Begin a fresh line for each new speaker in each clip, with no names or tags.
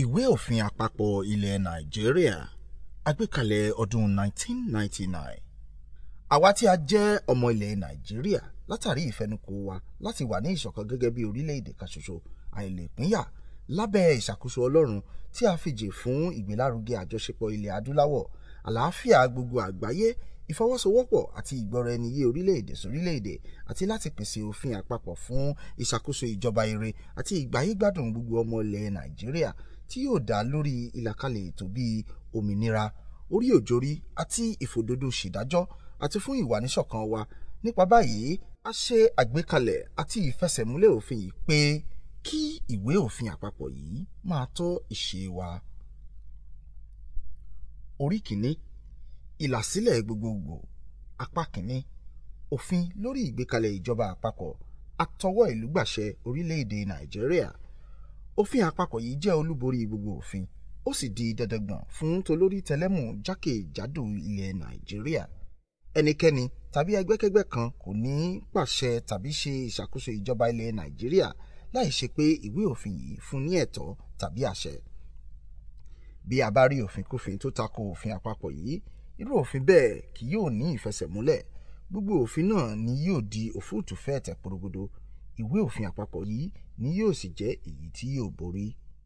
ìwé òfin àpapọ̀ ilẹ̀ nàìjíríà àgbékalẹ̀ ọdún 1999 àwa tí a jẹ́ ọmọ ilẹ̀ nàìjíríà látàrí ìfẹnukò wa láti wà ní ìṣọ̀kan gẹ́gẹ́ bí orílẹ̀-èdè kan ṣoṣo àìlèpínyà lábẹ́ ìṣàkóso ọlọ́run tí a fìjì fún ìgbélárugẹ àjọṣepọ̀ ilẹ̀ adúláwọ̀ àlàáfíà gbogbo àgbáyé ìfọwọ́sowọ́pọ̀ àti ìgbọ́ra-ẹni-yé orílẹ̀-èdè sórílẹ̀-èdè àti láti pèsè òfin àpapọ̀ fún ìṣàkóso ìjọba ire àti ìgbáyégbádùn gbogbo ọmọ ilẹ̀ nàìjíríà tí yóò dá lórí ìlàkalẹ̀ ètò bíi òmìnira orí òjòrí àti ìfòdodo ṣèdájọ́ àti fún ìwà níṣọ̀kan wa nípa báyìí a ṣe àgbékalẹ̀ àti ìfẹsẹ̀múlẹ̀ òfin yìí pé kí ìwé òfin àpapọ̀ yìí máa tọ́ ìṣe wa. orí kìíní ìlàsílẹ̀ gbogbogbò apá kìíní òfin lórí ìgbékalẹ̀ ìjọba àpapọ̀ àtọwọ́ ìlú gbàṣẹ orílẹ̀-èdè nàìjíríà òfin àpapọ̀ yìí jẹ́ olúborí gbogbo òfin ó sì di dandangbọ̀n fún tolórí tẹlẹ́mù jákèjádò ilẹ̀ nàìjíríà ẹnikẹ́ni tàbí ẹgbẹ́kẹ́gbẹ́ kan kò ní pàṣẹ tàbí ṣe ìṣàkóso ìjọba ilẹ̀ nàìjíríà láì ṣe pé ìwé òfin yìí fún ní ẹ̀tọ́ tàbí àṣẹ bí a bá rí òfin kófin tó tako òfin àpapọ̀ yìí irú òfin bẹ́ẹ̀ kì yóò ní ìfẹsẹ̀múlẹ̀ gbogbo òfin náà ni yóò di òfúùtù fẹ́ẹ̀tẹ̀ porogodo ìwé òfin àpapọ̀ yìí ni yóò sì jẹ́ èyí tí yóò borí.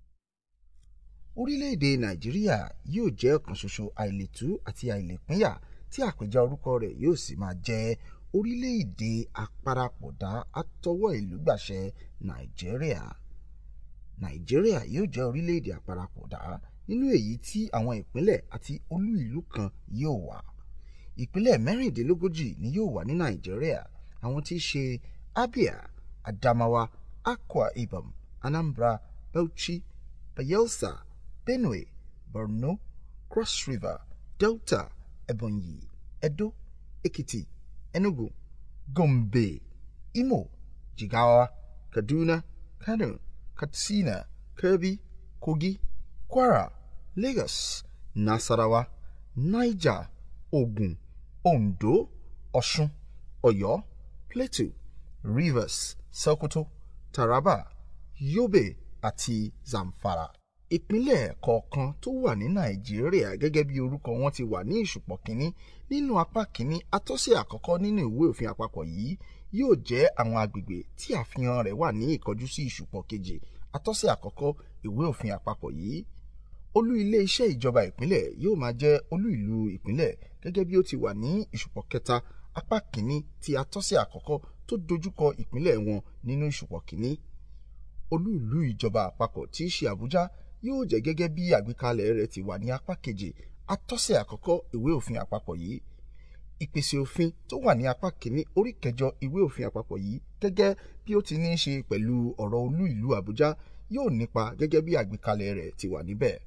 orílẹ̀-èdè nàìjíríà yóò jẹ́ ọ̀kan ṣoṣo àìlètú àti àìlèpínyà tí àpèjá orúkọ rẹ̀ yóò sì máa jẹ́ orílẹ̀-èdè àparapọ̀dá àtọwọ́ ìlú gbàṣẹ nàìjíríà. nàìjíríà yóò jẹ́ orílẹ̀-èdè àparapọ̀dá nínú èyí tí àwọn ìpínlẹ̀ àti olú ìlú kan yóò wà. ìpínlẹ̀ mẹ́rìndínlógójì ni yóò wà ní nàìjíríà àwọn tí í ṣe abia adamawa akwa ibom anambra bauchi bayelsa benue borno cross river delta ebonyi edo ekiti enugu gombe imo jigawa kaduna kano katsina kebbi kogi kwara lagos nasarawa niger ogun ondo ọ̀ṣun ọ̀yọ́ plateau rivers sokoto taraba yobe àti zamfara. ìpínlẹ̀ kọ̀ọ̀kan tó wà ní nàìjíríà gẹ́gẹ́ bí orúkọ wọn ti wà ní ìṣùpọ̀ kínní nínú apá kínní atọ́sẹ̀ àkọ́kọ́ nínú ìwé òfin àpapọ̀ yìí yóò jẹ́ àwọn agbègbè tí àfihàn rẹ̀ wà ní ìkọjú sí ìṣùpọ̀ kejì atọ́sẹ̀ àkọ́kọ́ ìwé òfin àpapọ̀ yìí olú ilé iṣẹ́ ìjọba ìpínlẹ̀ yóò máa jẹ́ olú ìlú ìpínlẹ̀ gẹ́gẹ́ bí ó ti wà ní ìṣùpọ̀ kẹta apá kínní ti atọ́sẹ̀ àkọ́kọ́ tó dojúkọ ìpínlẹ̀ wọn nínú ìṣùpọ̀ kínní olú ìlú ìjọba àpapọ̀ tí í ṣe àbújá yóò jẹ́ gẹ́gẹ́ bí àgbékalẹ̀ rẹ̀ ti wà ní apá kejì atọ́sẹ̀ àkọ́kọ́ ìwé òfin àpapọ̀ yìí ìpèsè òfin tó wà ní apá kìíní orí kẹjọ ìwé òfin àpapọ̀ yìí gẹ́gẹ́ bí ó ti ní í ṣe pẹ̀lú ọ̀rọ̀ olú ìlú àbújá yóò nípa gẹ́gẹ́ bí àgbékalẹ̀ rẹ̀ ti wà níbẹ̀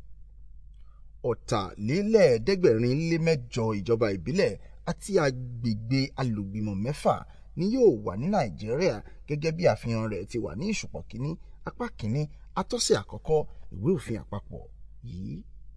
ọ̀tàlélẹ́ẹ̀ẹ́dẹ́gbẹ̀rin lé mẹ́jọ ìjọba ìbílẹ̀ àti agbègbè alògbìmọ̀ mẹ́fà ni yóò wà ní nàìjíríà gẹ́gẹ́ bí àfihàn rẹ̀ ti wà ní ìṣùpọ̀ kínní apá kínní atọ́sẹ̀ àkọ́kọ́ ìwé òfin àpapọ̀ yìí.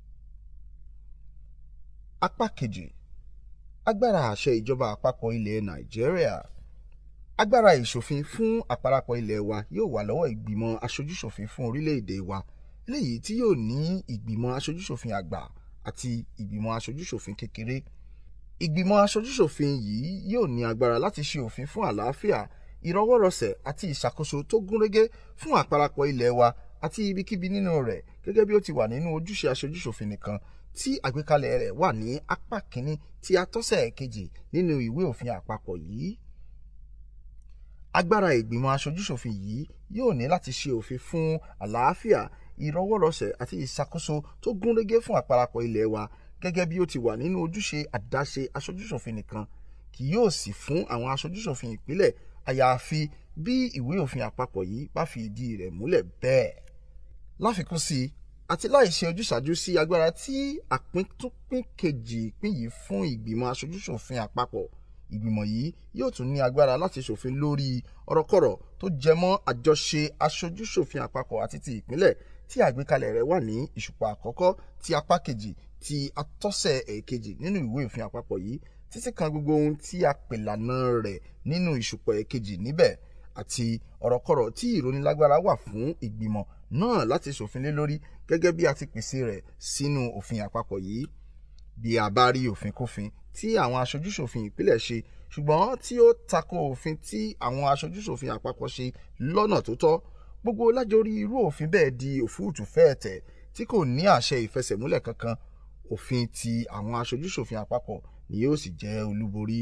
apá kejì agbára àṣẹ ìjọba àpapọ̀ ilẹ̀ nàìjíríà agbára ìṣòfin fún àparapọ̀ ilẹ̀ wa yóò wà lọ́wọ́ ìgbìmọ̀ aṣojúṣòfin fún orílẹ̀-èdè wa léyìí tí yóò ní ìgbìmọ̀ aṣojúṣòfin àgbà àti ìgbìmọ̀ aṣojúṣòfin kékeré ìgbìmọ̀ aṣojúṣòfin yìí yóò ní agbára láti ṣe òfin fún àlàáfíà ìrọwọ́rọsẹ̀ àti ìṣàkóso tó gúnrégé fún àparapọ̀ ilẹ̀ wa àti ibikíbi nínú rẹ̀ gẹ́gẹ́ bí ó ti wà nínú ojúṣe aṣojúṣòfin nìkan tí àgbékalẹ̀ rẹ̀ wà ní apá kínní tí atọ́sẹ̀ kejì nínú ìwé òfin àpapọ̀ yìí. agbára ìgbìmọ̀ aṣojúṣòfin yìí yóò ní láti ṣe òfin fún àlàáfíà ìrọwọ́rọsẹ̀ àti ìṣàkóso tó gúnrégé fún àparapọ̀ ilẹ̀ wa gẹ́gẹ́ bí ó ti wà nínú ojúṣe àdáṣe aṣojúṣòfin nìkan kì yóò sì fún àwọn aṣojúṣòfin ìpínlẹ̀ àyàfi bí ìwé òfin àpapọ̀ yìí bá fi ìdí rẹ̀ múlẹ̀ bẹ́ẹ̀. láfikún sí i àti láì ṣe ojúṣàjú sí agbára tí àpíntúpín kejì ìpín yìí fún ìgbìmọ̀ aṣojúṣòfin àpapọ̀ ìgbìmọ̀ yìí yóò tún ní agbára láti ṣòfin lórí ọ̀rọ̀kọ̀rọ̀ tó jẹmọ́ àjọṣe aṣojúṣòfin àpapọ̀ àti ti ìpínlẹ̀ tí àgbékalẹ̀ rẹ̀ wà ní ìṣùpọ̀ àkọ́kọ́ ti apá kejì ti atọ́sẹ̀ èkejì nínú ìwé òfin àpapọ̀ yìí títí kan gbogbo ohun tí a pè lànà rẹ̀ nínú ìṣùpọ̀ èkejì níbẹ̀ àti ọ̀rọ̀kọ̀rọ̀ tí ìrónilágbára wà fún ìgbìmọ̀ náà láti ṣòfin lé lórí gẹ́gẹ́ bí a ti pèsè rẹ̀ sínú òfin àpapọ̀ yìí bí a bá rí òfin kófin tí àwọn aṣojúṣòfin ìpínlẹ̀ ṣe ṣùgbọ́n tí ó tako òfin tí àwọn aṣojúṣòfin àpapọ̀ ṣe lọ́nà tó tọ́ gbogbo lájorí irú òfin bẹ́ẹ̀ di òfúùtù fẹ́ẹ̀tẹ̀ tí kò ní àṣẹ ìfẹsẹ̀múlẹ̀ kankan òfin ti àwọn aṣojúṣòfin àpapọ̀ ni yóò sì jẹ́ olúborí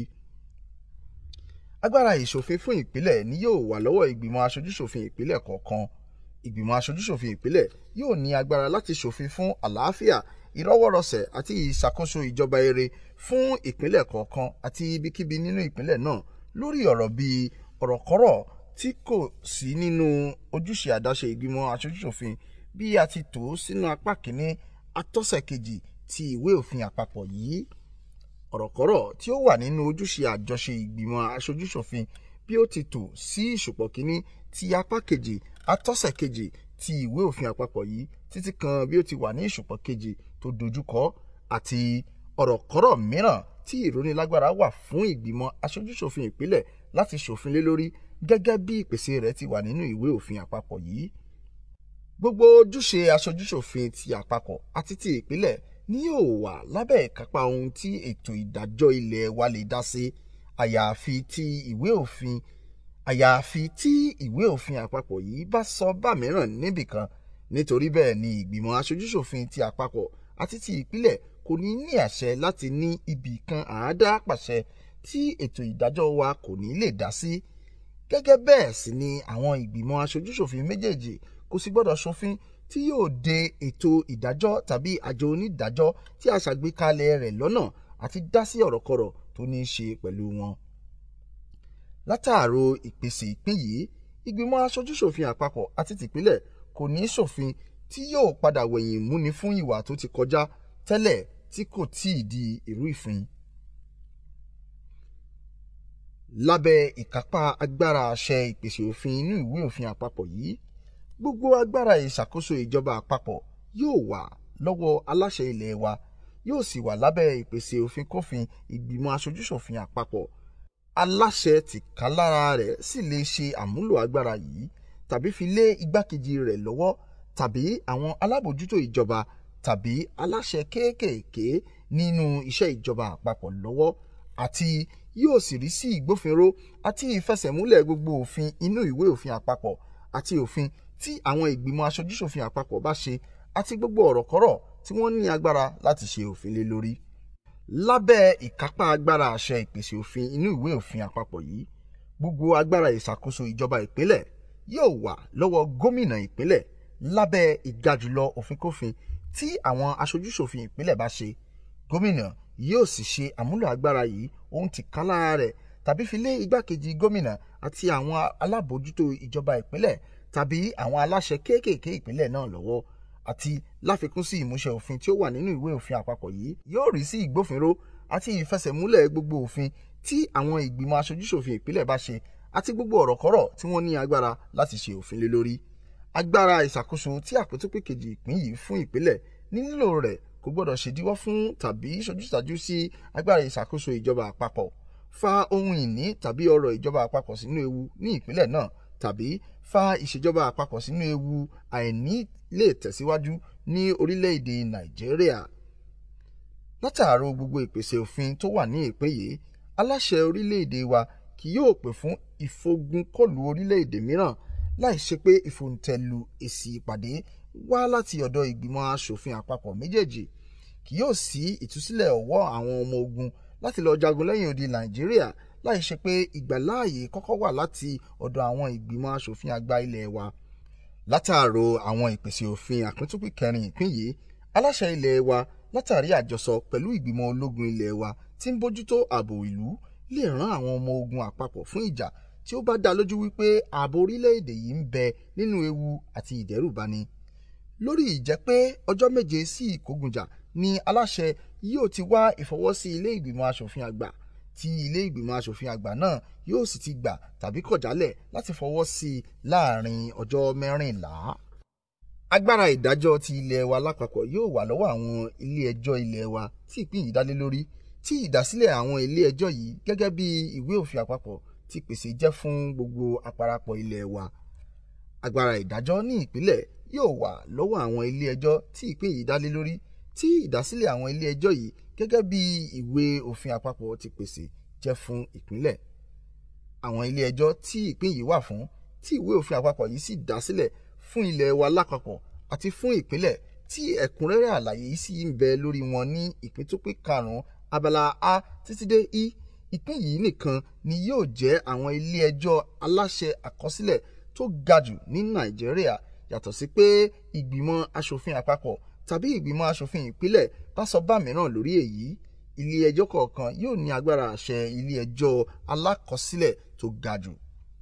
agbára ìṣòfin fún ìpínlẹ̀ ni yóò wà lọ́wọ́ ìgbìmọ̀ aṣojúṣòfin ìpínlẹ̀ kọ̀ọ̀kan ìgbìmọ̀ aṣojúṣòfin ìpínlẹ̀ yóò ní agbára láti ṣòfin fún àlàáfíà ìrọwọ́rọsẹ̀ àti ìṣàkóso ìjọba ere fún ìpínlẹ̀ kọ̀ọ̀kan àti ibikíbi nínú ìpínlẹ̀ náà lórí ọ̀rọ̀ bíi ọ̀rọ̀kọ́rọ̀ tí kò sí nínú ojúṣe àdáṣe ìgbìmọ̀ aṣojúṣòfin bí a ti tò ó sínú apá kìíní atọ́sẹ̀ kejì ti ìwé òfin àpapọ̀ yìí ọ̀rọ̀kọ́rọ̀ tí ó wà nínú ojúṣe àjọṣe ìgbìmọ̀ aṣojúṣòfin bí ó ti tò sí ìṣùpọ̀ kìíní ti apá kejì atọ́sẹ̀ kejì ti ìwé òfin àpapọ̀ yìí títí kan bí ó ti wà ní ìṣùpọ̀ kejì tó dojúkọ àti ọ̀rọ̀kọ́rọ̀ mìíràn tí ìrónilágbára wà fún ìgbìmọ̀ aṣojúṣòfin ìpínlẹ̀ láti ṣòfin lé lórí gẹ́gẹ́ bí ìpèsè rẹ̀ ti wà nínú ìwé òfin àpapọ̀ yìí gbogbo ojúṣe aṣojúṣòfin ti àpapọ̀ àti ti ìpínlẹ̀ ni yóò wà lábẹ́ ìkápá ohun tí ètò ìdájọ́ ilé wa lè dá sí àyàfi tí ìwé òfin àyàfi tí ìwé òfin àpapọ̀ yìí bá sọ bá mìíràn níbìkan nítorí bẹ́ẹ̀ ni ìgbìmọ̀ aṣojúṣòfin ti àpapọ̀ àti ti ìpínlẹ̀ kò ní ní àṣẹ láti ní ibì kan àádá pàṣẹ tí ètò ìdájọ́ wa kò ní lè dá sí gẹ́gẹ́ bẹ́ẹ̀ sì ni àwọn ìgbìmọ̀ aṣojúṣòfin méjèèjì kò sì gbọ́dọ̀ ṣòfin tí yóò de ètò ìdájọ́ tàbí àjọ onídàájọ́ tí a ṣàgbékalẹ̀ rẹ̀ lọ́nà àti dá sí ọ̀rọ̀kọ̀rọ̀ tó ní í ṣe pẹ̀lú wọn. látàrò ìpèsè ìpín yìí ìgbìmọ̀ aṣojúṣòfin àpapọ̀ àti tìpínlẹ̀ kò ní í ṣòfin tí yóò padà wẹ̀yìn múni fún ìwà tó ti kọjá tẹ́lẹ̀ tí kò tíì di irú ìfin. lábẹ́ ìkápá agbára àṣẹ ìpèsè òfin inú ìwé òfin àpapọ̀ yìí gbogbo agbára ìṣàkóso ìjọba àpapọ̀ yóò wà lọ́wọ́ aláṣẹ ilẹ̀ wa yóò sì wà lábẹ́ ìpèsè òfin kófin ìgbìmọ̀ aṣojúṣòfin àpapọ̀ aláṣẹ tìkálára rẹ̀ sì lè ṣe àmúlò agbára yìí tàbí fi lé igbákejì rẹ̀ lọ́wọ́ tàbí àwọn alábòjútó ìjọba tàbí aláṣẹ kéékèèké nínú iṣẹ́ ìjọba àpapọ̀ lọ́wọ́ àti yóò sì rí sí ìgbófinró àti ìfẹsẹ̀múlẹ̀ gbogbo òfin inú ìwé òfin àpapọ̀ àti òfin tí àwọn ìgbìmọ̀ aṣojúṣòfin àpapọ̀ bá ṣe àti gbogbo ọ̀rọ̀kọ́rọ̀ tí wọ́n ní agbára láti ṣe òfin lé lórí. lábẹ́ ìkápá agbára àṣẹ ìpèsè òfin inú ìwé òfin àpapọ̀ yìí gbogbo agbára ìṣàkóso ìjọba ìpínlẹ̀ yóò wà lọ́wọ́ gómìnà ìpínlẹ̀ lábẹ́ ìgajùlọ òfin-kófin tí àwọn aṣojúṣòfin ìpínlẹ̀ bá ṣe gómìnà yóò sì ṣe àmúlò agbára yìí ohun tí ká lára rẹ̀ tàbí fi lé igbákejì gómìnà àti àwọn alábòójútó ìjọba ìpínlẹ̀ tàbí àwọn aláṣẹ kéékèèké ìpínlẹ̀ náà lọ́wọ́ àti láfikún sí ìmúṣẹ òfin tí ó wà nínú ìwé òfin àpapọ̀ yìí yóò rí sí ìgbófinró àti ìfẹsẹ̀múlẹ̀ gbogbo òfin tí àwọn ìgbìmọ̀ aṣojúṣòfin ìpínlẹ̀ bá ṣe àti gbogbo ọ̀rọ̀kọ́rọ̀ tí wọ́n ní agbára láti ṣe òfin lé lórí agbára ìṣàkóso tí àpótópè kejì ìpín yìí fún ìpínlẹ̀ ní lílò rẹ̀ kò gbọ́dọ̀ ṣèdíwọ́ fún tàbí ṣojúṣàjú sí agbára ìṣàkóso ìjọba àpapọ̀ fa ohun ìní tàbí ọrọ̀ ìjọba àpapọ̀ sínú ewu ní ìpínlẹ̀ náà tàbí fa ìṣèjọba àpapọ̀ sínú ewu àìní lè tẹ̀síwájú ní orílẹ̀-èdè nàìjíríà. látàárọ̀ gbogbo ìpèsè òfin tó wà ní ìpín yìí aláṣẹ orílẹ̀-èdè wa kì yóò pè fún ìfogunkọlù orílẹ̀-èdè mìíràn láì ṣe pé ìfòǹtẹ̀lù èsì ìpàdé wá láti ọ̀dọ̀ ìgbìmọ̀ asòfin àpapọ̀ méjèèjì kì yóò sí ìtúsílẹ̀ ọwọ́ àwọn ọmọ ogun láti lọ jagun lẹ́yìn odi nàìjíríà láì ṣe pé ìgbàláàyè kọ́kọ́ wà láti ọ̀dọ̀ àwọn ìgbìmọ̀ asòfin àgbà ilẹ̀ wa látàrò àwọn ìpèsè òfin àpíntúpì kẹrin ìpín yìí aláṣẹ ilẹ̀ wa látàrí àjọsọ pẹ̀lú ìgbìmọ̀ ológun ilẹ̀ wa tí ń bójútó ààbò ìlú lè rán àwọn ọmọ ogun àpapọ̀ fún ìjà tí ó bá dá lójú wípé ààbò orílẹ̀-èdè yìí ń bẹ nínú ewu àti ìdẹ́rùbani lórí ìjẹ́ pé ọjọ́ méje sí ìkógunjà ni aláṣẹ yóò ti wá ìfọwọ́sí ilé ìgbìmọ̀ asòfin àgbà tí ilé ìgbìmọ̀ asòfin àgbà náà yóò sì ti gbà tàbí kọ̀jálẹ̀ láti fọwọ́ sí i láàrin ọjọ́ mẹ́rìnlá. agbára ìdájọ́ ti ilẹ̀ wa lápapọ̀ yóò wà lọ́wọ́ àwọn ilé ẹjọ́ ilẹ̀ wa tí ìpín yìí dálé lórí tí ìdásílẹ̀ àwọn ilé ẹjọ́ yìí gẹ́gẹ́ bí ìwé òfin àpapọ̀ ti pèsè jẹ́ fún gbogbo àparapọ̀ ilẹ̀ wa. agbára ìdájọ́ ní ìpínlẹ̀ yóò wà lọ́wọ́ àwọn ilé ẹjọ́ tí ìpín yìí dá lé lórí tí ìdásílẹ̀ àwọn ilé ẹjọ́ yìí gẹ́gẹ́ bí ìwé òfin àpapọ̀ ti pèsè jẹ́ fún ìpínlẹ̀ àwọn ilé ẹjọ́ tí ìpín yìí wà fún tí ìwé òfin àpapọ̀ yìí sì dá sílẹ̀ fún ilẹ̀ wa lápapọ̀ àti fún ìpínlẹ̀ tí ẹ̀kúnrẹ́rẹ́ àlàyé yìí sì ń bẹ lórí wọn ní ìpín tó pé karùn-ún abala a títí dé i ìpín yìí nìkan ni yóò jẹ́ àwọn ilé ẹjọ́ aláṣẹ àkọsílẹ̀ tó ga jù ní nàìjíríà yàtọ̀ sí pé ìgbìmọ̀ asòfin àpapọ̀ tàbí ìgbìmọ̀ asòfin ìpínlẹ̀ bá sọ bá mìíràn lórí èyí ilé ẹjọ́ kọ̀ọ̀kan yóò ní agbára àṣẹ ilé ẹjọ́ alákọsílẹ̀ tó ga jù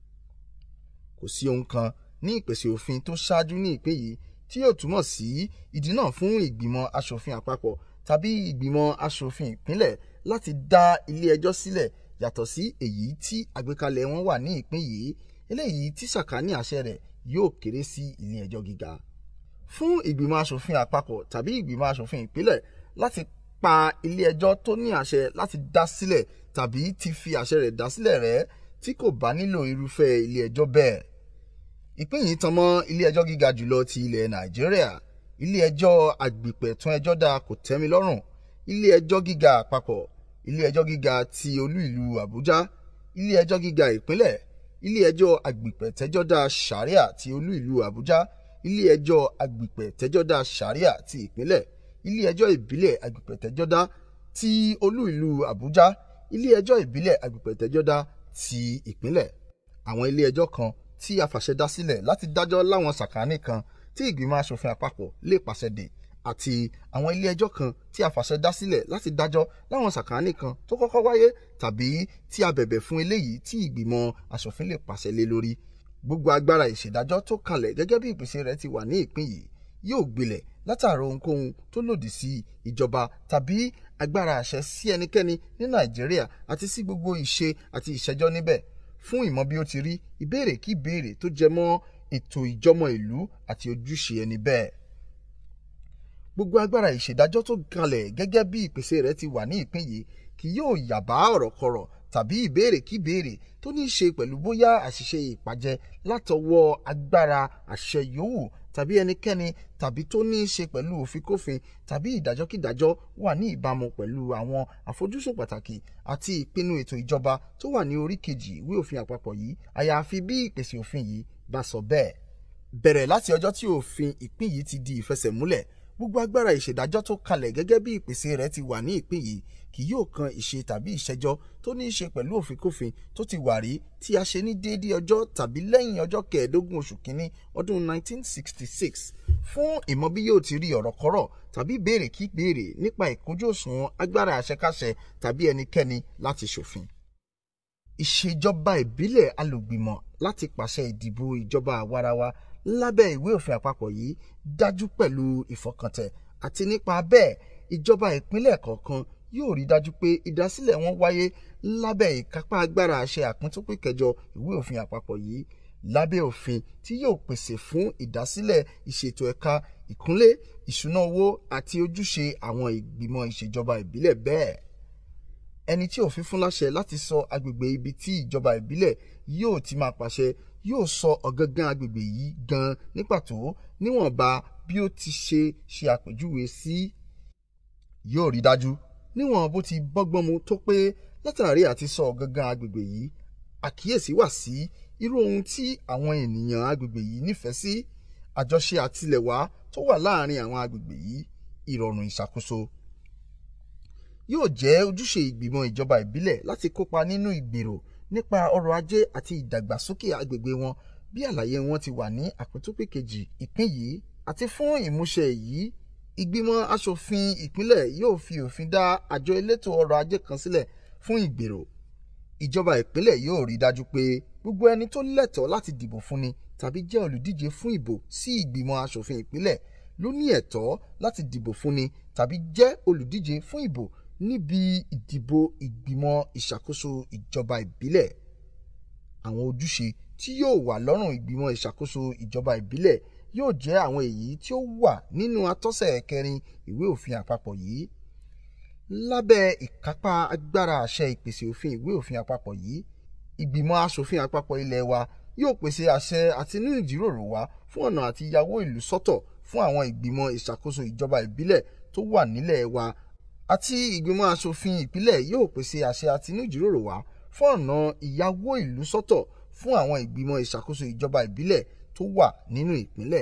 kò sí ohun kan ní ìpèsè òfin tó ṣáájú ní ìpín yìí tí yóò túmọ̀ sí ìdí náà fún ìgbìmọ̀ asòfin àpapọ̀ tàbí ìgbìmọ̀ asòfin ìpínlẹ̀ láti dá ilé ẹjọ́ sílẹ̀ yàtọ̀ sí èyí tí àgbékalẹ̀ wọn wà ní ìpín yìí eléyìí tí sàkání àṣẹ rẹ̀ yóò kéré sí ilé ẹjọ́ gíga fún ìgbìmọ̀ asòfin àpapọ̀ tàbí ìgbìmọ̀ asòfin ìpínlẹ̀ láti pa ilé ẹjọ́ tó ní àṣẹ láti dá sílẹ̀ tàbí ti fi àṣẹ rẹ̀ dá sílẹ̀ rẹ̀ tí kò bá nílò irúfẹ́ ilé ẹjọ́ bẹ́ẹ̀ ìpín yìí tan mọ́ ilé ẹjọ́ gíga jùlọ ti ilẹ̀ nàìjíríà ilé ẹjọ́ àgbìpẹ̀tún ẹjọ́ dá kò tẹ́mi lọ́rùn ilé ẹjọ́ gíga àpapọ̀ ilé ẹjọ́ gíga ti olú ìlú àbújá ilé ẹjọ́ gíga ìpínlẹ̀ ilé ẹjọ́ àgbìpẹ̀tẹ́jọ́dá sàríà ti olú ìlú àbújá ilé ẹjọ́ àgbìpẹ̀tẹ́jọ́dá sàríà ti ìpínlẹ̀ ilé ẹjọ́ ìbílẹ̀ àgbìpẹ̀tẹ́jọ́dá ti olú ìlú àbújá ilé ẹjọ́ ìbílẹ̀ àgbìpẹ̀tẹ́jọ́dá ti ìpínlẹ̀ àwọn ilé ẹjọ́ kan tí a fàṣẹ dá sílẹ̀ láti dájọ́ láwọn sàkání kan tí ìgbìmọ̀ asòfin àpapọ̀ lè pàṣẹ dè àti àwọn ilé ẹjọ́ kan tí a fàṣẹ dá sílẹ̀ láti dájọ́ láwọn sàkání kan tó kọ́kọ́ wáyé tàbí tí a bẹ̀bẹ̀ fún eléyìí tí ìgbìmọ̀ asòfin lè pàṣẹ lé lórí gbogbo agbára ìṣèdájọ́ tó kalẹ̀ gẹ́gẹ́ bí ìpèsè rẹ̀ ti wà ní ìpín yìí yóò gbilẹ̀ látàrí ohunkóhun tó lòdì sí ìjọba tàbí agbára àṣẹ sí ẹnikẹ́ni ní nàìjíríà àti sí gbogbo ìṣe àti ìṣẹ́jọ́ níbẹ̀ fún ìmọ̀ bí ó ti rí ìbéèrè kí ìbéèrè tó jẹ mọ́ ètò ìjọmọ ìlú àti ojúṣe ẹni bẹ́ẹ̀. gbogbo agbára ìṣèdájọ́ tó kalẹ̀ gẹ́gẹ́ bí ìpèsè rẹ̀ ti wà ní ìpín yìí kì yóò yàbá ọ̀rọ̀ kọ̀rọ̀ tàbí ìbéèrè kí ìbéèrè tó ní í ṣe pẹ̀lú bóyá àṣìṣe ìpàjẹ látọwọ́ agbára àṣẹ yòówù tàbí ẹnikẹ́ni tàbí tó ní í ṣe pẹ̀lú òfìnkófin tàbí ìdájọ́kídájọ́ wà ní ìbámu pẹ̀lú àwọn àfojúsùn pàtàkì àti ìpinnu ètò ìjọba tó wà ní orí kejì ìwé òfin àpapọ̀ yìí àyàfi bí ìpèsè òfin yìí bá sọ bẹ́ẹ̀. bẹ̀rẹ̀ láti ọjọ́ tí òfin ìpín yìí ti di ìfẹsẹ̀múlẹ̀ gbogbo agbára ìṣèdájọ́ tó kalẹ̀ gẹ́gẹ́ bí ìpèsè rẹ̀ ti wà ní ìpín yìí kì yóò kan ìṣe tàbí ìṣẹ́jọ́ tó ní í ṣe pẹ̀lú òfìnkófin tó ti wà rí tí a ṣe ní déédéé ọjọ́ tàbí lẹ́yìn ọjọ́ kẹẹ̀ẹ́dógún oṣù kínní ọdún 1966 fún ìmọ̀ bí yóò ti rí ọ̀rọ̀ kọ́rọ̀ tàbí béèrè kí béèrè nípa ìkójú òṣùwọ̀n agbára àṣekáṣe tàbí ẹnikẹ́ni láti ṣòfin. ìṣèjọba ìbílẹ̀ alògbìmọ̀ láti pàṣẹ ìdìbò ìjọba àwarawa lábẹ́ ìwé òfin àpapọ̀ yìí dájú pẹ̀lú ìfọkàntẹ̀ àti nípa bẹ́ẹ̀ ìjọba ìpínlẹ̀ kọ̀ọ̀kan yóò rí dájú pé ìdásílẹ̀ wọn wáyé lábẹ́ ìkápá agbára àṣẹ àpíntúpín kẹjọ ìwé òfin àpapọ̀ yìí lábẹ́ òfin tí yóò pèsè fún ìdásílẹ̀ ìṣètò ẹ̀ka ìkúnlé ìṣúná owó àti ojúṣe àwọn ìgbìmọ̀ ìṣèjọba ìbílẹ̀ bẹ́ẹ̀ ẹni tí òfin fún láṣẹ láti sọ agbègbè ibi tí ìjọba ìbílẹ̀ yóò ti máa pàṣẹ yóò sọ ọ̀gangan agbègbè yìí gan ní pàtó níwọ̀nba bí ó ti ṣe ṣe àpèjúwe sí yóò rí dájú níwọ̀n bó ti bọ́gbọ́n mu tó pé látàrí àti sọ ọ̀gangan agbègbè yìí àkíyèsí wà sí irú ohun tí àwọn ènìyàn agbègbè yìí nífẹ̀ẹ́ sí àjọṣe àtilẹ̀wá tó wà láàrin àwọn agbègbè yìí ìrọ̀rùn ìṣàkóso yóò jẹ́ ojúṣe ìgbìmọ̀ ìjọba ìbílẹ̀ láti kópa nínú ìgbèrò nípa ọrọ̀ ajé àti ìdàgbàsókè agbègbè wọn bí àlàyé wọn ti wà ní àpótópè kejì ìpín yìí àti fún ìmúṣẹ èyí ìgbìmọ̀ asòfin ìpínlẹ̀ yóò fi òfin dá àjọ elétò ọrọ̀ ajé kan sílẹ̀ fún ìgbèrò ìjọba ìpínlẹ̀ yóò rí dájú pé gbogbo ẹni tó lẹ́tọ̀ọ́ láti dìbò fúnni tàbí jẹ́ olùdíje fún ìbò sí ìgbìmọ̀ asòfin ìpínlẹ̀ ló ní ẹ̀tọ́ láti dìbò fúnni tàbí jẹ́ olùdíje fún ìbò níbi ìdìbò ìgbìmọ̀ ìṣàkóso ìjọba ìbílẹ̀ àwọn ojúṣe tí yóò wà lọ́rùn ìgbìmọ̀ ìṣàkóso ìjọba ìbílẹ̀ yóò jẹ́ àwọn èyí tí ó wà nínú atọ́sẹ̀ kẹrin ìwé òfin àpapọ̀ yìí lábẹ́ ìkápá agbára àṣẹ ìpèsè òfin ìwé òfin àpapọ̀ yìí ìgbìmọ̀ asòfin àpapọ̀ ilé wa yóò pèsè àṣẹ àtinú ìjíròrò wá fún ọ̀nà àti yàwó ìlú sọ́tọ̀ fún àwọn ìgbìmọ̀ ìṣàkóso ìjọba ìbílẹ̀ tó wà nílẹ̀ wa àti ìgbìmọ̀ asòfin ìpínlẹ̀ yóò pèsè àṣẹ àtinújíròrò wá fún ọ̀nà ìyàwó ìlú sọ́tọ̀ fún àwọn ìgbìmọ̀ ìṣàkóso ìjọba ìbílẹ̀ tó wà nínú ìpínlẹ̀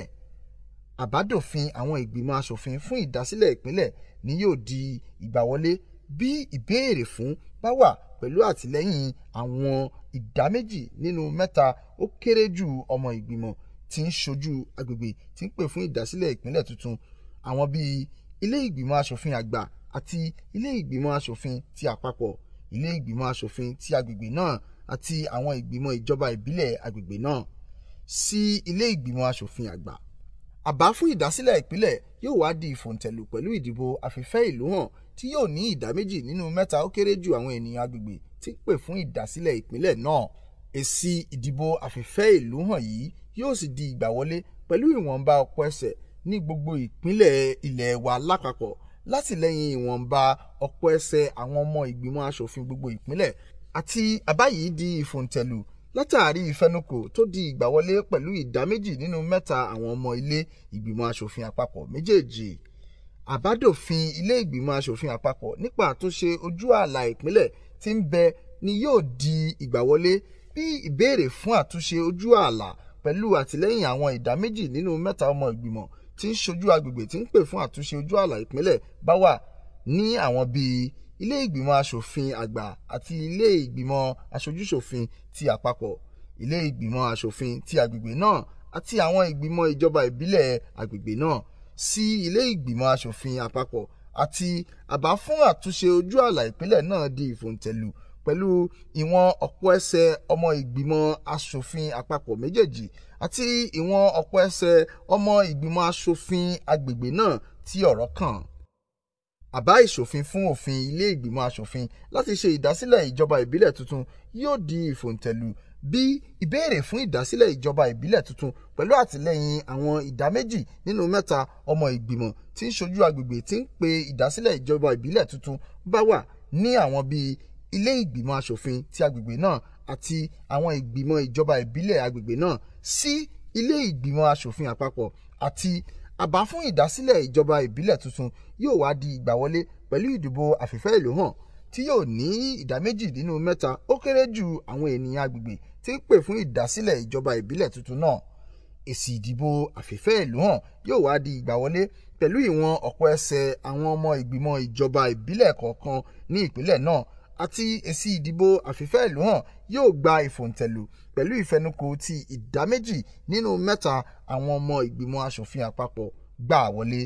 àbádòfin àwọn ìgbìmọ̀ asòfin fún ìdásílẹ̀ ìpínlẹ̀ ni yóò di ìgbàwọlé bí ìbéèrè fún bá wà pẹ̀lú àtìlẹ́yìn àwọn ìdá méjì nínú mẹ́ta ó kéré jù ọmọ ìgbìmọ̀ tí ń ṣojú agbègbè tí ń pè fún ìdásílẹ̀ ìpínlẹ̀ tuntun àwọn bíi ilé ìgbìmọ̀ asòfin àgbà àti ilé ìgbìmọ̀ asòfin ti àpapọ̀ ilé ìgbìmọ̀ asòfin ti agbègbè náà àti àwọn ìgbìmọ̀ ìjọba ìbílẹ̀ agbègbè náà sí ilé ìgbìmọ̀ asòfin àgbà àbá fún ìdásílẹ̀ ìpínlẹ̀ yóò wá di ìfòǹtẹ̀lù pẹ̀lú ìdìbò àfìfẹ́ ìlú hàn tí yóò ní ìdá méjì nínú mẹ́ta ó kéré jù àwọn ènìyàn agbègbè tí pè fún ìdásílẹ̀ ìpínlẹ̀ náà èsì ìdìbò àfìfẹ́ ìlú hàn yìí yóò sì di ìgbàwọlé pẹ̀lú ìwọ̀nba ọ̀pọ̀ ẹsẹ̀ ní gbogbo ìpínlẹ̀ ilẹ̀ wa lápapọ̀ látìlẹ́yìn ìwọ̀nba ọ̀pọ̀ ẹsẹ̀ àwọn ọmọ ìgbìmọ̀ asòfin gbogbo ìpínlẹ̀ àti àbá yìí di ìfòǹtẹ̀lù látàrí ìfẹnukò tó di ìgbàwọlé pẹ̀lú ìdá méjì nínú mẹ́ta àwọn ọmọ ilé ìgbìmọ̀ asòfin àpapọ̀ méjèèjì àbádòfin ilé ìgbìmọ̀ asòfin àpapọ̀ nípa àtúnṣe ojú ààlà ìpínlẹ̀ tí ń bẹ ni yóò di ìgbàwọlé bí ìbéèrè fún àtúnṣe ojú ààlà pẹ̀lú àtìlẹ́yìn àwọn ìdá méjì nínú mẹ́ta ọmọ ìgbìmọ̀ tí ń ṣojú agbègbè tí ń pè fún àtúnṣe ojú ààlà ìpínlẹ̀ bá wà ní àwọn bíi ilé ìgbìmọ̀ asòfin àgbà àti ilé ìgbìmọ̀ aṣojúṣòfin ti àpapọ̀ ilé ìgbìmọ̀ asòfin ti agbègbè náà àti àwọn ìgbìmọ̀ ìjọba ìbílẹ̀ agbègbè náà sí ilé ìgbìmọ̀ asòfin àpapọ̀ àti àbá fún àtúnṣe ojú ààlà ìpínlẹ̀ náà di ìfòǹtẹ̀lù pẹ̀lú ìwọ̀n ọ̀pọ̀ ẹsẹ̀ ọmọ ìgbìmọ̀ asòfin àpapọ̀ méjèèjì àti ìwọ̀n ọ̀pọ̀ ẹsẹ̀ ọmọ ìgbìmọ̀ asòfin agbègbè náà tí ọ̀rọ̀ kàn àbá ìṣòfin fún òfin ilé ìgbìmọ̀ asòfin láti ṣe ìdásílẹ̀ ìjọba ìbílẹ̀ tuntun yóò di ìfòǹtẹ̀lù bí ìbéèrè fún ìdásílẹ̀ ìjọba ìbílẹ̀ tuntun pẹ̀lú àtìlẹ́yìn àwọn ìdá méjì nínú mẹ́ta ọmọ ìgbìmọ̀ tí ń ṣojú agbègbè tí ń pe ìdásílẹ̀ ìjọba ìbílẹ̀ tuntun bá wà ní àwọn bíi ilé ìgbìmọ̀ asòfin ti agbègbè náà àti àwọn ìgbìmọ̀ ìjọba ìbílẹ̀ agbègbè náà sí ilé ìgbìmọ̀ asòfin àpapọ̀ àti àbá fún ìdásílẹ̀ ìjọba ìbílẹ̀ tuntun yóò wá di ìgbàwọlé pẹ̀lú ìdìbò àfìfẹ́ ìlú hàn tí yóò ní ìdá méjì nínú mẹ́ta ó kéré jù àwọn ènìyàn agbègbè tí ń pè fún ìdásílẹ̀ ìjọba ìbílẹ̀ tuntun náà èsì ìdìbò àfìfẹ́ ìlú hàn yóò wá di ìgbàwọlé pẹ̀lú ìwọ̀n ọ̀pọ̀ ẹsẹ̀ àwọn ọmọ ìgbìmọ̀ ìjọba ìbílẹ̀ kọ̀ọ̀kan ní ìpínlẹ̀ náà àti èsì ìdìbò àfìfẹ́ ìlú hàn yóò gba ìfòǹtẹ̀lù pẹ̀lú ìfẹnukò ti ìdá méjì nínú mẹ́ta àwọn ọmọ ìgbìmọ̀ asòfin àpapọ̀ gbà wọlé.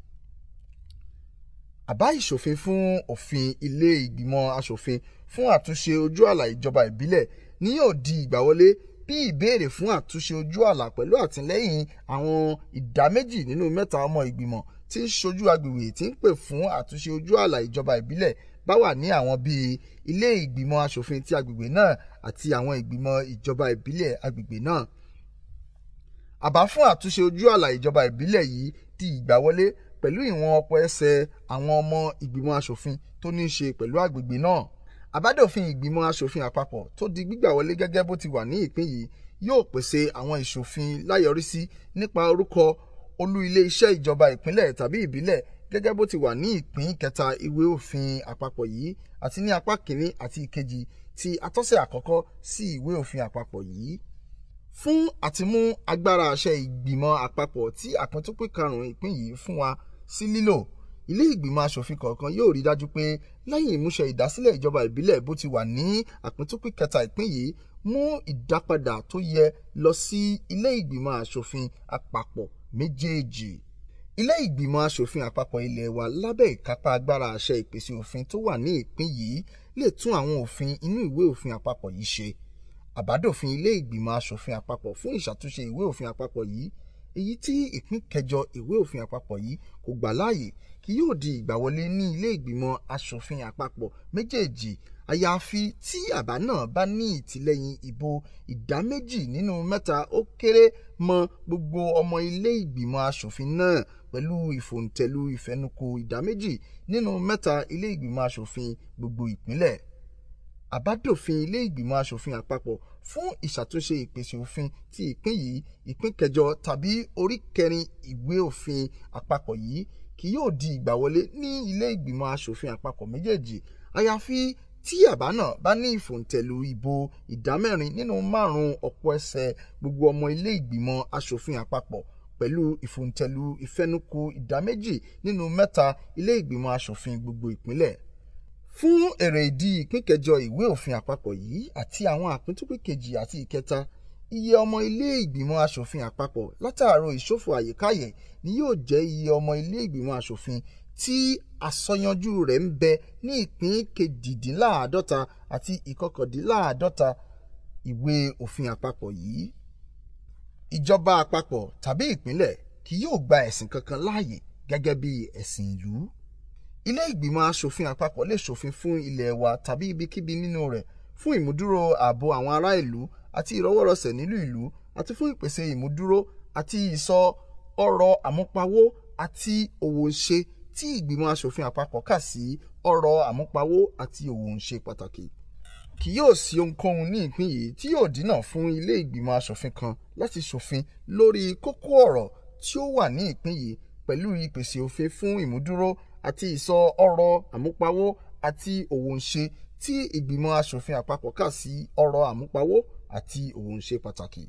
àbá ìṣòfin fún òfin ilé ìgbìmọ̀ asòfin fún àtúnṣe ojú àlà ìjọba ìbílẹ̀ ni yóò di ìgbàwọlé bí ìbéèrè fún àtúnṣe ojú àlà pẹ̀lú àtìlẹ́yìn àwọn ìdá méjì nínú mẹ́ta ọmọ ìgbìmọ̀ tí ń ṣojú agbègbè tí ń pè fún àtúnṣe ojú àlà ìjọba ìbílẹ̀ bá wà ní àwọn bíi ilé ìgbìmọ̀ asòfin ti agbègbè náà àti àwọn ìgbìmọ̀ ìjọba ìbílẹ̀ agbègbè náà. àbá fún àtúnṣe ojú àlà ìjọba ìbílẹ̀ yìí di ìgbàwọlé pẹ̀lú ìwọ̀n ọ̀pọ̀ ẹsẹ̀ àwọn ọmọ ìgbìmọ̀ asòfin tó ní í ṣe pẹ̀lú agbègbè náà. àbádòfin ìgbìmọ̀ asòfin àpapọ̀ tó di gbígbà wọlé gẹ́gẹ́ bó ti wà ní ìpín yìí yóò pèsè àwọn ìṣòfin láyọrísí nípa orúkọ olú ilé iṣẹ́ ìjọba ìpínlẹ̀ tàbí ìbílẹ̀ gẹ́gẹ́ bó ti wà ní ìpín kẹta ìwé òfin àpapọ̀ yìí àti ní apá kìíní àti ìkejì ti atọ́sẹ̀ àkọ́kọ́ sí ìwé òfin àpapọ̀ yìí. fún àtimú agbára àṣẹ ìgbìmọ̀ àpapọ̀ tí àpíntúpín karùn-ún ìpín yìí fún wa sí lílò ilé ìgbìmọ̀ asòfin kọ̀ọ̀kan yóò rí dájú pé lẹ́yìn ìmúṣẹ ìdásílẹ̀ ìjọba ìbílẹ̀ bó ti wà ní àpíntúpín kẹta ìpín yìí mú ìdápadà tó yẹ lọ sí ilé ìgbìmọ̀ asòfin àpapọ̀ méjèèjì ilé ìgbìmọ̀ asòfin àpapọ̀ ilé wa lábẹ́ ìkápá agbára àṣẹ ìpèsè òfin tó wà ní ìpín yìí lè tún àwọn òfin inú ìwé òfin àpapọ̀ yìí ṣe àbádòfin ilé ìgbìmọ̀ asòfin àpapọ̀ fún ìṣàtúnṣe ìwé òfin àpapọ̀ yìí èyí tí ìpín kẹjọ ìwé òfin àpapọ̀ yìí kò gbà láàyè kí yóò di ìgbàwọlé ní ilé ìgbìmọ̀ asòfin àpapọ̀ méjèèjì àyàfi tí àbá náà bá ní ìtìlẹ́yìn ìbò ìdá méjì nínú mẹ́ta ó kéré mọ́ gbogbo ọmọ ilé ìgbìmọ̀ asòfin náà pẹ̀lú ìfòǹtẹ̀lù ìfẹnukò ìdá méjì nínú mẹ́ta ilé ìgbìmọ̀ asòfin gbogbo ìpínlẹ̀. àbádòfin ilé ìgbìmọ̀ asòfin àpapọ̀ fún ìṣàtúnṣe ìpèsè òfin ti ìpín yìí ìpín kẹjọ tàbí orí kẹrin ìwé òfin àpapọ̀ yìí kì yóò di ìgbàwọlé ní ilé ìgbìmọ̀ asòfin àpapọ̀ méjèèjì àyàfi tí àbá náà bá ní ìfòǹtẹ̀lù ìbò ìdámẹ́rin nínú márùn-ún ọ̀pọ̀ ẹsẹ̀ gbogbo ọmọ ilé ìgbìmọ̀ asòfin àpapọ̀ pẹ̀lú ìfòǹtẹ̀lù ìfẹnukò ìdáméjì nínú mẹ́ta ilé ìgbìmọ̀ asòfin gbogbo ìpínlẹ̀ fún èrè ìdí ìpín kẹjọ ìwé òfin àpapọ̀ yìí àti àwọn àpíntúpín kejì àti ìkẹta iye ọmọ ilé ìgbìmọ̀ asòfin àpapọ̀ látàárọ̀ ìṣòfò àyíkáyè ni yóò jẹ́ iye ọmọ ilé ìgbìmọ̀ asòfin tí àsọyanjú rẹ̀ ń bẹ ní ìpín kejìdínláàádọ́ta àti ìkọkàndínláàádọ́ta ìwé òfin àpapọ̀ yìí. ìjọba àpapọ̀ tàbí ìpínlẹ̀ kì yóò gba ẹ̀sìn kankan láàyè gẹ́gẹ́ bí ẹ̀sìn ìlú. ilé ìgbìmọ̀ asòfin àpapọ̀ lè ṣòfin fún ilẹ̀ wa tàbí ibikíbi nínú rẹ̀ fún ìmúdúró ààbò àwọn ará ìlú àti ìrọwọ́rọsẹ̀ nílùú ìlú àti fún ìpèsè ìmúdúró àti ìsọ ọrọ̀ àmúpawó àti òwò ńṣe tí ìgbìmọ̀ asòfin àpapọ̀ kà sí ọrọ̀ àmúpawó àti òwò ńṣe pàtàkì. kì yóò sí ohunkóhun ní ìpín yìí tí yóò dínà fún ilé ìgbìmọ̀ asòfin kan láti ṣòfin lórí kókó ọ̀rọ̀ tí ó wà ní ìpín yìí pẹ̀lú ìpèsè òfin fún ìmúdúró àti ìsọ ọrọ̀ àmúpawó àti òwò ńṣe tí ìgbìmọ̀ asòfin àpapọ̀ kà sí ọrọ̀ àmúpawó àti òwò ńṣe pàtàkì.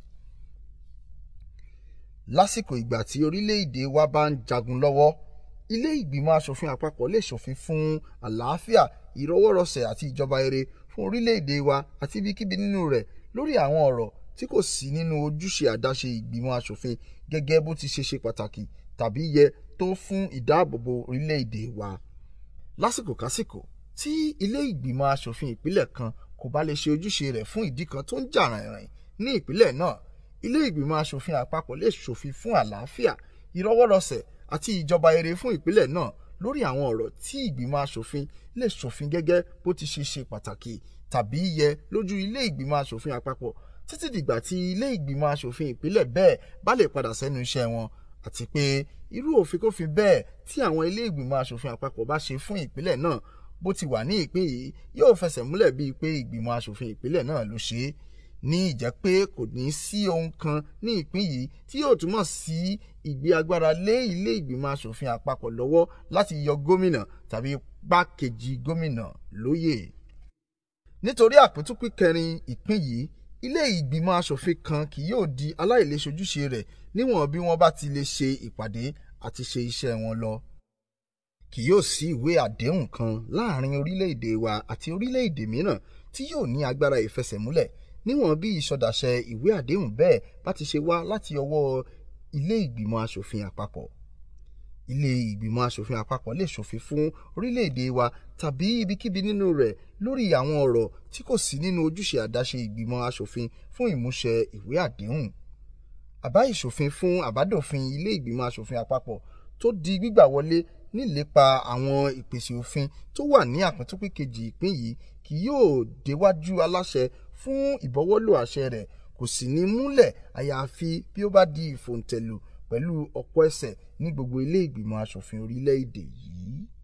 lásìkò ìgbà tí orílẹ̀-èdè wa bá ń jagun lọ́wọ́ ilé ìgbìmọ̀ asòfin àpapọ̀ lè ṣòfin fún àlàáfíà ìrọwọ́rọsẹ̀ àti ìjọba rere fún orílẹ̀-èdè wa àti ibikíbi nínú rẹ̀ lórí àwọn ọ̀rọ̀ tí kò sí nínú ojúṣe àdáṣe ìgbìmọ̀ asòfin gẹ́gẹ́ bó ti ṣe ṣe pàtàkì tàbí yẹ tó fún ìdáàbòbò orílẹ̀-èdè wa. lásìkò kásìkò tí ilé ìgbìmọ̀ asòfin ìpínlẹ̀ kan kò bá lè ṣe ojúṣe rẹ̀ fún ìdí kan tó ń jà rìnrìn ní ìpínlẹ̀ náà ilé ìgbìmọ̀ asòfin àpapọ̀ lè ṣòfin fún àlàáfíà ìrọwọ́rọsẹ̀ àti ìjọba rere fún ìpínlẹ̀ náà lórí àwọn ọ̀rọ̀ tí ìgbìmọ̀ asòfin lè ṣòfin gẹ́gẹ́ bó ti ṣe ṣe pàtàkì tàbí yẹ lójú ilé ìgbìmọ̀ asòfin àpapọ̀ títí dìgbà tí ilé ìgbìmọ̀ asòfin ìpínlẹ̀ bẹ́ẹ̀ bá lè padà sẹ́nu iṣẹ́ wọn àti pé irú òfin kófin bẹ́ẹ̀ tí àwọn ilé ìgbìmọ̀ asòfin àpapọ̀ bá ṣe fún ìpínlẹ̀ náà bó ti wà ní ìpín yìí yóò fẹsẹ̀ múlẹ̀ bíi pé ìgbìmọ̀ asòfin ìpínlẹ̀ náà ló ṣe é ní ìjẹ́ pé kò ní sí ohun kan ní ìpín yìí tí yóò túmọ̀ sí ìgbé agbára lé ilé ìgbìmọ̀ asòfin àpapọ̀ lọ́wọ́ láti yọ gómìnà tàbí gbákejì gómìnà lóyè. nítorí àpótúpín kẹrin ìpín yìí ilé ìgbìmọ̀ asòfin kan kì yóò di aláìlèṣojúṣe rẹ̀ níwọ̀n bí wọ́n bá ti lè ṣe ìpàdé àti ṣe iṣẹ́ wọn lọ. kì yóò sí ìwé àdéhùn kan láàrin orílẹ̀-èdè wa àti orílẹ̀-èdè mìíràn tí yóò ní agbára ìfẹsẹ̀múlẹ̀ níwọ̀n bí ìsọdàṣẹ ìwé àdéhùn bẹ́ẹ̀ bá ti ṣe wá láti ọwọ́ ilé ìgbìmọ̀ asòfin àpapọ̀. ilé ìgbìmọ̀ asòfin àpapọ̀ lè ṣòfin fún orílẹ̀-èdè wa tàbí ibikíbi nínú rẹ̀ lórí àwọn ọ̀rọ̀ tí kò sí nínú ojúṣe àdáṣe ìgbìmọ̀ asòfin fún ìmúṣẹ ìwé àdéhùn. àbá ìṣòfin fún àbádòfin ilé ìgbìmọ̀ asòfin àpapọ̀ tó di gbígbà wọlé nílépa àwọn ìpèsè òfin tó wà ní àpótúpín kejì ìpín yìí kì yóò déwájú aláṣẹ fún ìbọwọ́lò àṣẹ rẹ̀ kò sì ní múlẹ̀ àyàfi bí ó bá di ìfòǹtẹ̀lù pẹ̀lú ọ̀pọ̀ ẹsẹ̀ ní gbogbo ilé ìgbìmọ̀ asòfin orílẹ̀-èdè yìí.